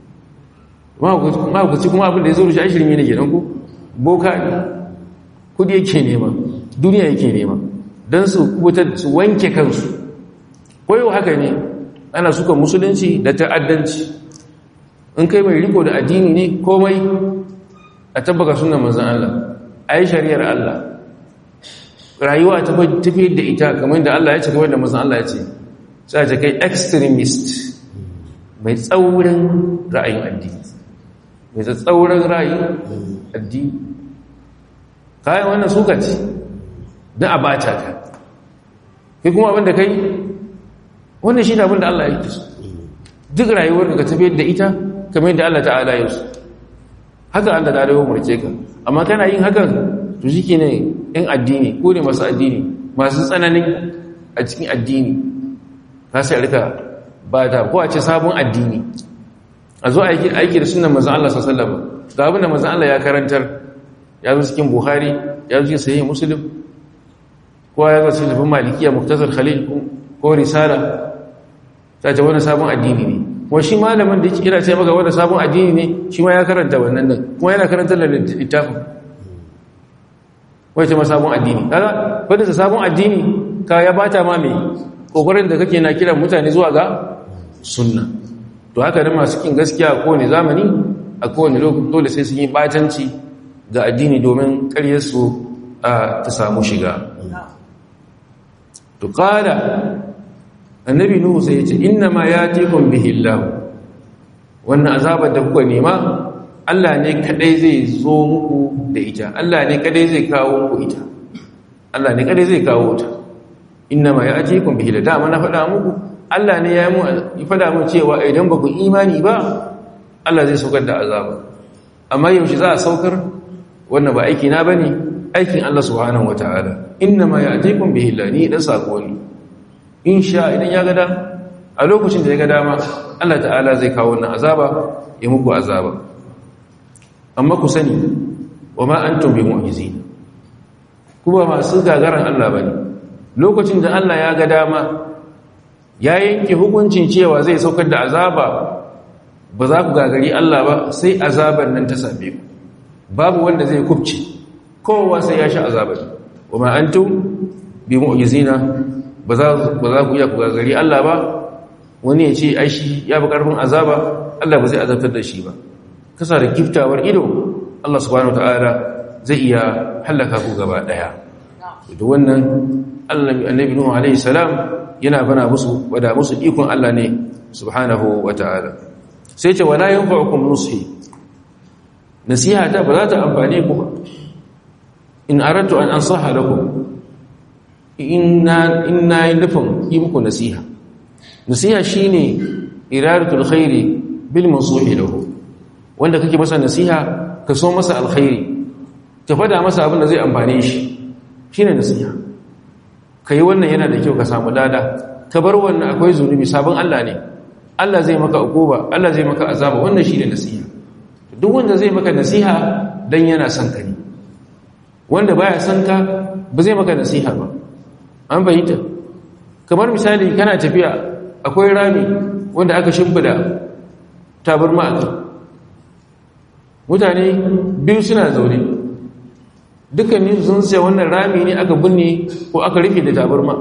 mahaukaci kuma abin da ya zo da shi ashirin ne ke ku boka ne kudi yake nema duniya yake nema don su kubutar su wanke kansu koyo haka ne ana suka musulunci da ta'addanci in kai mai riko da addini ne komai a tabbaka suna manzan Allah a yi shari'ar Allah rayuwa ta tafi da ita kamar da Allah ya ce kamar da manzan Allah ya ce sai ta kai extremist mai tsaurin ra'ayin addini mai tsaurin ra'ayin addini kayan wannan suka ce don a bata ka kai kuma abinda kai wannan shi ne abinda Allah ya yi duk rayuwar da ka tafiyar da ita kamar yadda Allah ta'ala ya su haka Allah ta dawo murke ka amma kana yin hakan to shi ke ne yan addini ko ne masu addini masu tsananin a cikin addini za su rika ba ta ko a ce sabon addini a zo aiki da sunan mazan Allah sallama ga abin da mazan Allah ya karantar ya zo cikin buhari ya zo cikin sayi musulun ko ya zo cikin malikiya muktasar khalil ko risala ta ce wani sabon addini ne kuma shi malamin da yake kira ce maka wani sabon addini ne shi ma ya karanta wannan nan kuma yana karanta da littafin wai ce ma sabon addini kaga wanda sa sabon addini ka ya bata ma mai kokarin da kake na kiran mutane zuwa ga sunna to haka da masu kin gaskiya a kowane zamani a kowane lokaci dole sai sun yi batanci ga addini domin karyarsu ta samu shiga to kada annabi nuhu sai ya ce inna ma yatikum bihi allah wannan azabar da kuka nema Allah ne kadai zai zo muku da ita Allah ne kadai zai kawo muku ita Allah ne kadai zai kawo ta inna ma yatikum bihi da dama na faɗa muku Allah ne ya mu faɗa mu cewa idan ba ku imani ba Allah zai saukar da azaba amma yaushe za a saukar wannan ba aiki na bane aikin Allah subhanahu wataala inna ma ya'tikum bihi lani dan sako ne insha idan ya ga a lokacin da ya ga dama Allah ta'ala zai kawo wannan azaba ya muku azaba amma ku sani wa ma antum bi mu'jizin kuma masu gagaran Allah bane lokacin da Allah ya ga dama ya yanke hukuncin cewa zai saukar da azaba ba za ku gagari Allah ba sai azabar nan ta same ku babu wanda zai kubce kowa sai ya sha azabar wa ma antum bi mu'jizina ba za ku iya ku gagari Allah ba wani ya ce ai shi ya bi karfin azaba Allah ba zai azabtar da shi ba kasa da giftawar ido Allah subhanahu wataala zai iya halaka ku gaba daya da wannan annabi nuhu alaihi salam yana bana musu wada musu ikon Allah ne subhanahu wataala sai ce wala yanfa'ukum nushi nasiha ta ba za ta amfane ku ba in aradtu an ansaha lakum inna inna nufin yi muku nasiha nasiha shine iradatul khairi bil mansuhi lahu wanda kake masa nasiha ka so masa alkhairi ka fada masa abin da zai amfane shi shine nasiha kai wannan yana da kyau ka samu lada ka bar wannan akwai zunubi sabon Allah ne Allah zai maka ukuba Allah zai maka azaba wannan shine nasiha duk wanda zai maka nasiha dan yana son ka ne wanda baya son ka ba zai maka nasiha ba an bayyana kamar misali kana tafiya akwai rami wanda aka shimfida tabarma a kai mutane biyu suna zaune dukkanin sun sai wannan rami ne aka binne ko aka rufe da tabarma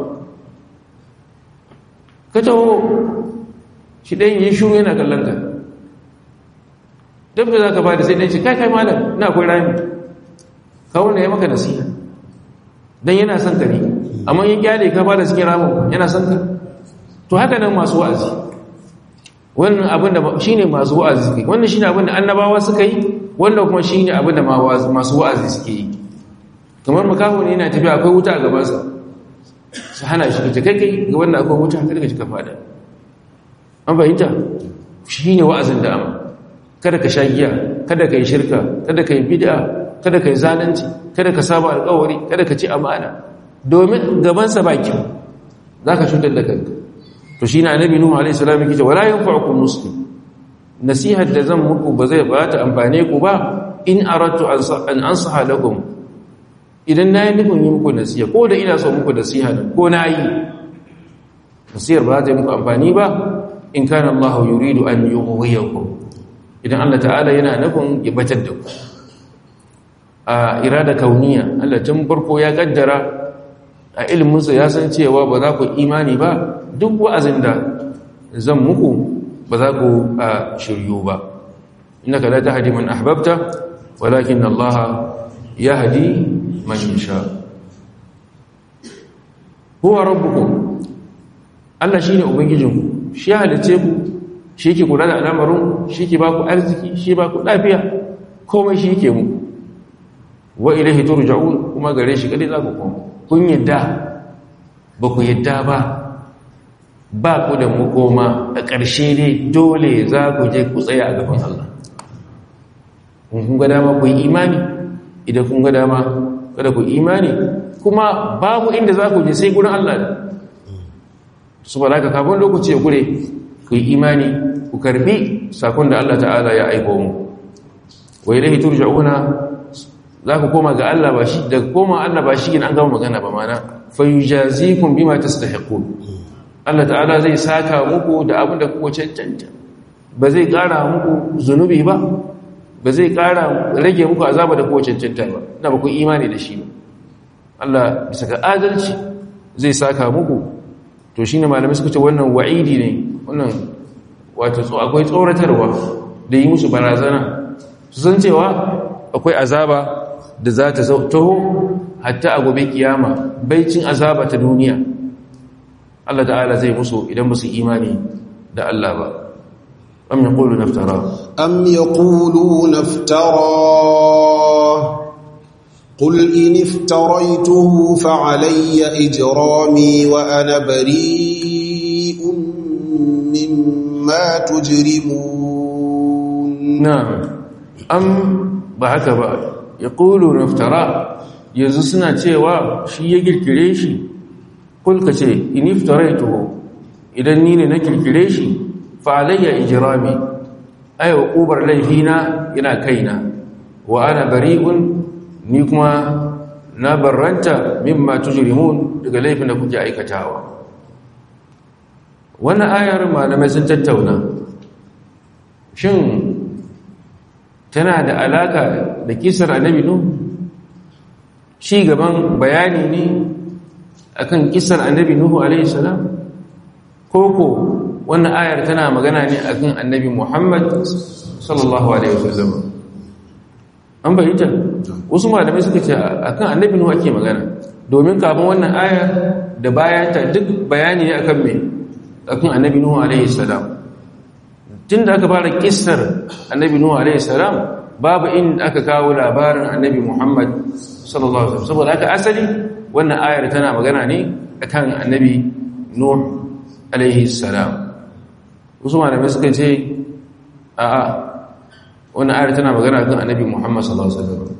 ka taho shi ɗan yi shuru yana kallon ka dabda za ka ba da sai ɗan shi kai kai malam na akwai rami kawo na ya maka nasiha don yana son ka ne amma yin kyale ka ba da cikin ramin yana son ka to haka nan masu wa'azi wannan abin da shi ne masu wa'azi suka yi wannan shi ne abin da annabawa suka yi wannan kuma shi ne abin da masu wa'azi suke yi kamar makaho ne yana tafiya akwai wuta a gabansa su hana shi ka kai kai ga wannan akwai wuta kada ka ci ka fada an fahimta shi ne wa'azin da amma kada ka sha giya kada ka yi shirka kada ka yi bid'a kada ka yi zalunci kada ka saba alƙawari kada ka ci amana domin gabansa ba kyau za ka cutar da kanka to shi na annabi nuhu alaihi salam yake cewa la yanfa'ukum muslim nasihar da zan muku ba zai ba ta amfane ku ba in aradtu an ansaha lakum idan nayi nufin yi muku nasiha ko da ina so muku nasiha ko nayi nasihar ba ta yi muku amfani ba in kana Allah yuridu an yughwiyakum idan Allah ta'ala yana nufin ya batar da ku a irada kauniya Allah tun farko ya kaddara a iliminsa ya san cewa ba za ku imani ba duk wa'azin da zan muku ba za ku a shiryu ba innaka la tahdi man ahbabta walakin Allah yahdi man yasha huwa rabbukum Allah shine ubangijinku shi halice ku shi yake kula da al'amarin shi yake ba ku arziki shi ba ku lafiya komai shi yake muku wa ilaihi turja'un kuma gare shi kadai za ku koma kun yadda ba ku yadda ba ba ku da makoma a ƙarshe ne dole za ku je ku tsaya a gaban Allah kun ga dama ku yi imani idan kun ga dama kada ku imani kuma babu inda za ku je sai gurin Allah ne su ba ka kafin lokaci ya gure ku yi imani ku karbi sakon da Allah ta'ala ya aiko mu wa ilaihi turja'una za ku koma ga Allah ba shi daga koma Allah ba shi an gama magana ba mana fayujazikum bima tastahiqun Allah ta'ala zai saka muku da abin da kuka cancanta ba zai kara muku zunubi ba ba zai kara rage muku azaba da kuka cancanta ba na ba ku imani da shi ba Allah bisa ga adalci zai saka muku to shine malamai suka ce wannan wa'idi ne wannan wato akwai tsoratarwa da yi musu barazana su san cewa akwai azaba da za ta taho hatta a gobe kiyama baicin azaba ta duniya Allah ta'ala zai musu idan ba su imani da Allah ba am yaqulu naftara am yaqulu naftara قل إن افتريته فعلي إجرامي وأنا بريء مما تجرمون نعم أم بعك بعد يقولون افترى yanzu suna cewa shi ya kirkire shi kulka ce iniftaraitu idan ni ne na kirkire shi fa alayya ijrami ay uqubar laifina yana kaina wa ana bari'un ni kuma na barranta mimma tujrimun daga laifin da kuke aikatawa wannan ayar malamai sun tattauna shin tana da alaka da kisar annabi nuh shi gaban bayani ne akan kisar annabi nuhu alaihi salam koko wannan ayar tana magana ne akan annabi muhammad sallallahu alaihi wasallam an bayyana wasu malamai suka ce akan annabi nuhu ake magana domin kafin wannan ayar da bayanta duk bayani ne akan me akan annabi nuhu alaihi salam tunda aka fara kissar annabi nuhu alaihi salam babu inda aka kawo labarin annabi muhammad sallallahu alaihi wasallam saboda haka asali wannan ayar tana magana ne akan annabi nuh alaihi salam wasu malamai suka ce a'a wannan ayar tana magana akan annabi muhammad sallallahu alaihi wasallam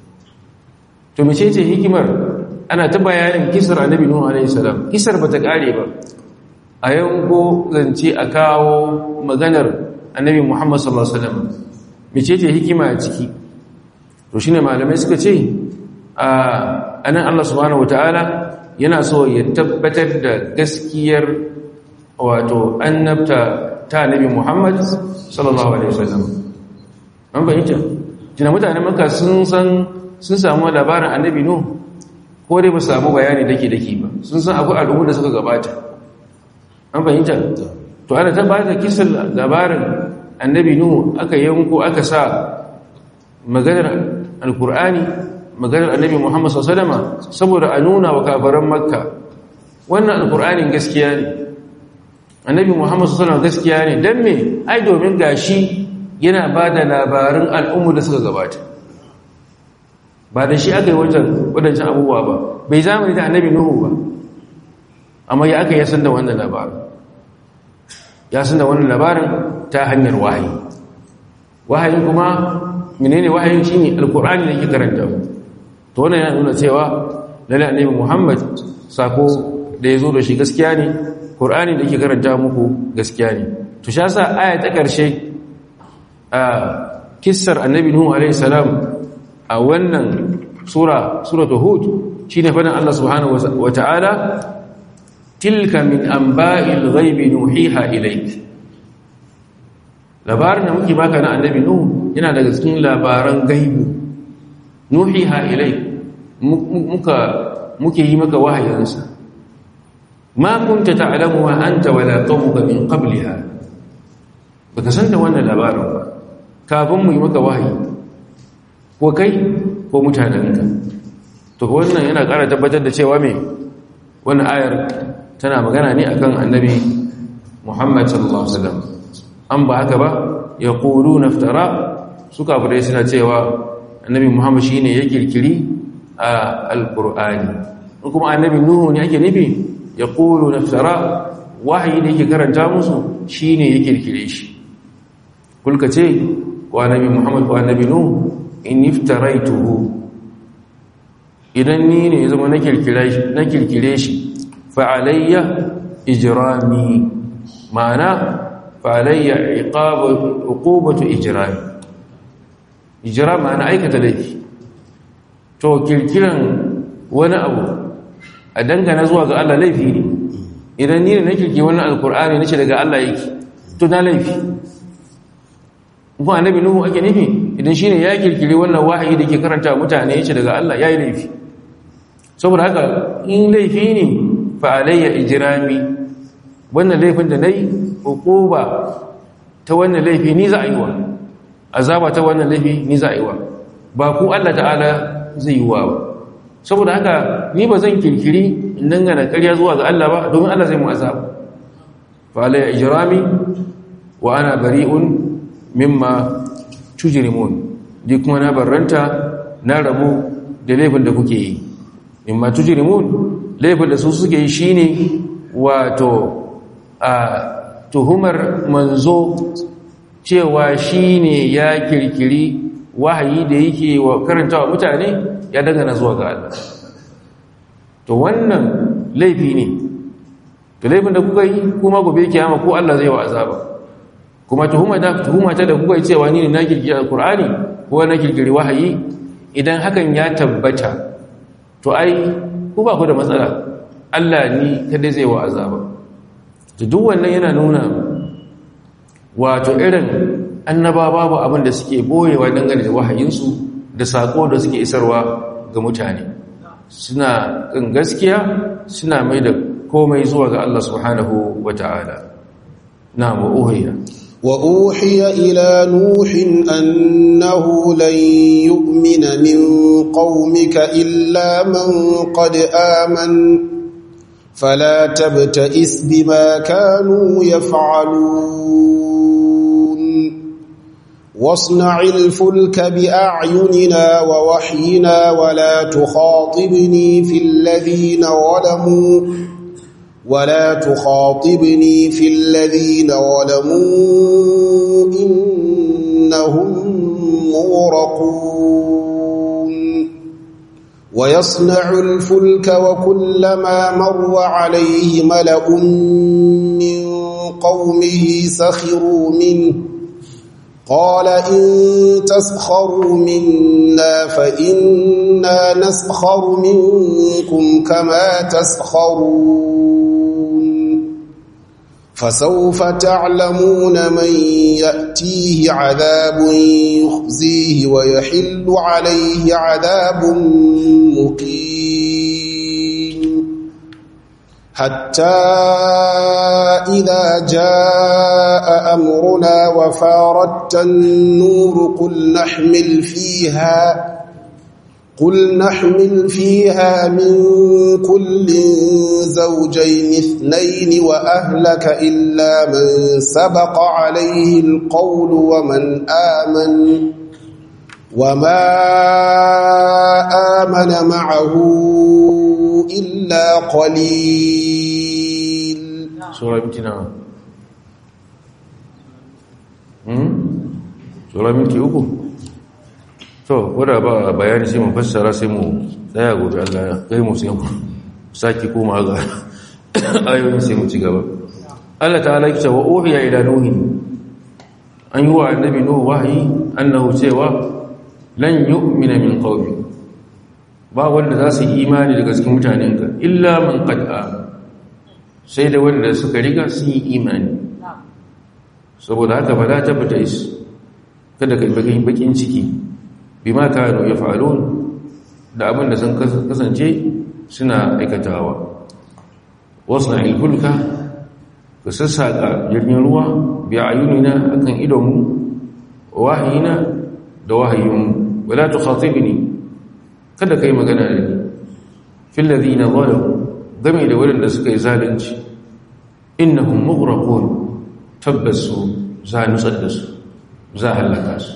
to mece ce hikimar ana ta bayanin kisar annabi nuh alaihi salam kisar bata kare ba a yanko zance a kawo maganar annabi muhammad sallallahu alaihi wasallam mece ce hikima a ciki to shine malamai suka ce a anan Allah subhanahu wataala yana so ya tabbatar da gaskiyar wato annabta ta annabi muhammad sallallahu alaihi wasallam an bayyana kina mutanen makka sun san sun samu labarin annabi nuh ko dai ba su samu bayani dake dake ba sun san akwai al'ummu da suka gabata an fahimta to ana ta bada kisan labarin annabi nuhu aka yanko aka sa maganar alkur'ani maganar annabi muhammad sallama saboda a nuna wa kafaran makka wannan alkur'anin gaskiya ne annabi muhammad sallama gaskiya ne don me ai domin gashi yana ba da labarin al'ummu da suka gabata ba da shi aka yi wadancan abubuwa ba bai zamani da annabi nuhu ba amma ya aka yasan da wannan labarin ya san da wannan labarin ta hanyar wahayi wahayin kuma menene wahayin shine alqur'ani da ke karanta to wannan yana nuna cewa lalle annabi Muhammad sako da yazo da shi gaskiya ne qur'ani da ke karanta muku gaskiya ne to sha sa aya ta karshe a kissar annabi nuhu alaihi salam a wannan sura suratul hud shine fadan Allah subhanahu wa ta'ala tilka min amba'il ghaibi nuhiha ilayk labarin da muke baka na annabi nuhu yana daga cikin labaran gaibu nuhiha ilayk muka muke yi maka wahayinsa ma kunta ta'lamuha anta wala qaumuka min qabliha baka san da wannan labarin ba kafin mu yi maka wahayi ko kai ko mutanenka to wannan yana ƙara tabbatar da cewa me wannan ayar tana magana ne akan annabi Muhammad sallallahu alaihi wasallam an ba haka ba yaquluna iftara suka bude suna cewa annabi Muhammad shine ya kirkiri a alqur'ani kuma annabi Nuhu ne ake nufi yaquluna iftara wahayi da yake karanta musu shine ya kirkire shi kulka ce ko annabi Muhammad ko annabi Nuhu in iftaraituhu idan ni ne zama na kirkire shi fa'alayya ijirami ma'ana fa'alayya iqubatu ijirami ijira ma'ana aikata laifi to kirkiran wani abu a dangana zuwa ga Allah laifi ne idan ni ne na kirki wannan alkur'ani nace daga Allah yake to na laifi kuma annabi nuhu ake nufi idan shine ya kirkiri wannan wahayi da ke karanta mutane yace daga Allah yayi laifi saboda haka in laifi ne fa alayya ijrami wannan laifin da nayi hukuba ta wannan laifi ni za a yi wa azaba ta wannan laifi ni za a yi wa ba ku Allah ta'ala zai yi wa ba saboda haka ni ba zan kirkiri in dangana ƙarya zuwa ga Allah ba domin Allah zai mu azaba fa alayya ijrami wa ana bari'un mimma tujrimun di kuma na barranta na rabu da laifin da kuke yi mimma tujrimun laifin da su suke yi shine wato a tuhumar manzo cewa shine ya kirkiri wahayi da yake wa karanta wa mutane ya dangana zuwa ga Allah to wannan laifi ne to laifin da kuka yi kuma gobe kiyama ko Allah zai wa azaba kuma tuhuma da tuhuma ta da kuka yi cewa ni ne na kirkiri alqur'ani ko na kirkiri wahayi idan hakan ya tabbata to ai ku ba ku da matsala Allah ni kada zai wa azaba to duk wannan yana nuna wato irin annaba babu abin da suke boyewa dangane da wahayinsu da sako da suke isarwa ga mutane suna kan gaskiya suna mai da komai zuwa ga Allah subhanahu wata'ala na uhiya وأوحي إلى نوح أنه لن يؤمن من قومك إلا من قد آمن فلا تبتئس بما كانوا يفعلون واصنع الفلك بأعيننا ووحينا ولا تخاطبني في الذين ظلموا ولا تخاطبني في الذين ظلموا إنهم مغرقون ويصنع الفلك وكلما مر عليه ملأ من قومه سخروا منه قال إن تسخروا منا فإنا نسخر منكم كما تسخرون فسوف تعلمون من يأتيه عذاب يخزيه ويحل عليه عذاب مقيم حتى إذا جاء أمرنا وفاردت النور قل نحمل فيها قل نحمل فيها من كل زوجين اثنين وأهلك إلا من سبق عليه القول ومن آمن وما آمن معه إلا قليل سورة امتنا سورة امتي uku to wadda ba bayani sai mu fassara sai mu tsaya gobe Allah ya kai mu sai mu saki koma ga ayoyin sai mu ci gaba Allah ta'ala ya ce wa uhiya ila nuhi an yi wa annabi nuhu wahayi annahu cewa lan yu'mina min qaumi ba wanda za su yi imani daga cikin mutanenka illa man qad sai da wanda suka riga sun yi imani saboda haka ba za ta fita is kada ka yi bakin ciki bima kanu yaf'alun da abin da sun kasance suna aikatawa wasna ilfulka ka sassaka jirgin ruwa bi ayunina akan idonmu wahayina da wahayinmu wala tukhatibni kada kai magana da ni fil ladina zalamu game da wurin da suka yi zalunci innahum mughraqun tabbasu za nutsar da su za halaka su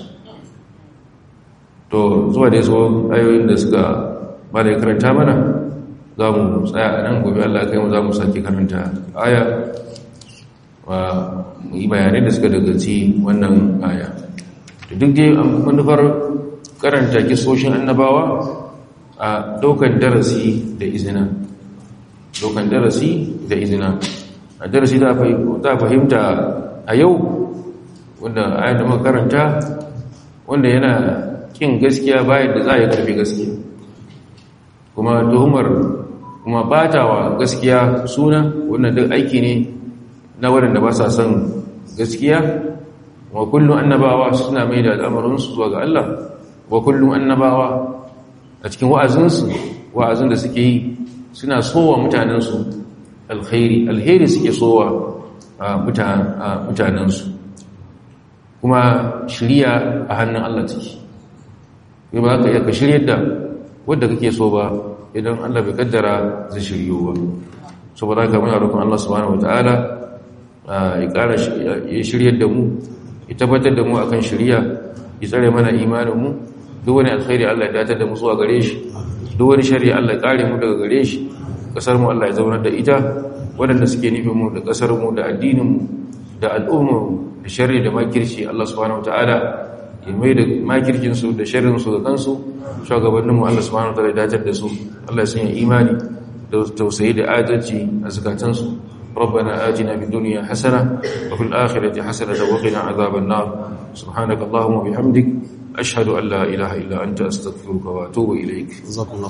to zuwa da so ayoyin da suka ba da karanta mana za mu tsaya a nan gobe Allah kai mu za mu sake karanta aya wa yi bayanai da suka dagaci wannan aya da duk dai manufar karanta kisoshin annabawa a daukan darasi da izina daukan darasi da izina a darasi da fahimta a yau wanda ayan da makaranta wanda yana kin gaskiya bayan da za a yi karfi gaskiya kuma tuhumar kuma batawa gaskiya suna wannan duk aiki ne na waɗanda ba sa son gaskiya wa kullum annabawa suna mai da al'amarinsu zuwa ga Allah wa kullum annabawa a cikin wa'azinsu wa'azin da suke yi suna sowa mutanensu alkhairi alheri suke sowa mutanensu kuma shirya a hannun Allah take yi ba ka yaka shiryar da wadda kake so ba idan Allah bai kaddara zai shiryo ba saboda haka muna roƙon Allah subhanahu wataala ya ƙara ya shiryar da mu ya tabbatar da mu akan shirya ya tsare mana imanin mu duk wani alkhairi Allah ya datar da mu zuwa gare shi duk wani shari'a Allah ya kare mu daga gare shi kasar mu Allah ya zaunar da ita waɗanda suke nufin mu da kasar mu da addinin mu da al'ummar mu da shari'a da makirci Allah subhanahu wataala ya mai da makirkinsu da shirinsu da kansu shugabanninmu Allah subhanahu wataala ya dajar da su Allah ya sanya imani da tausayi da adalci a zakatansu ربنا آتنا في الدنيا حسنة وفي الآخرة حسنة وقنا عذاب النار سبحانك اللهم وبحمدك أشهد أن لا إله إلا أنت أستغفرك وأتوب إليك جزاكم الله